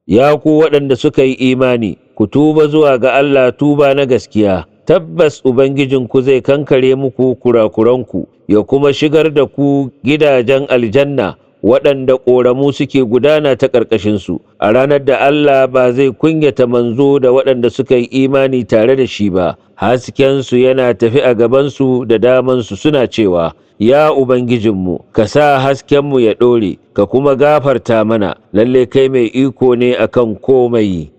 ya ku waɗanda suka yi imani ku tuba zuwa ga Allah tuba na gaskiya tabbas ubangijinku zai kankare muku kurakuranku ya kuma shigar da ku gidajen aljanna waɗanda ƙoramu suke gudana ta ƙarƙashinsu a ranar da Allah ba zai kunyata manzo da waɗanda suka yi imani tare da shi ba haskensu yana tafi a gabansu da damansu suna cewa ya Ubangijinmu ka sa haskenmu ya ɗore ka kuma gafarta mana lalle kai mai iko ne akan komai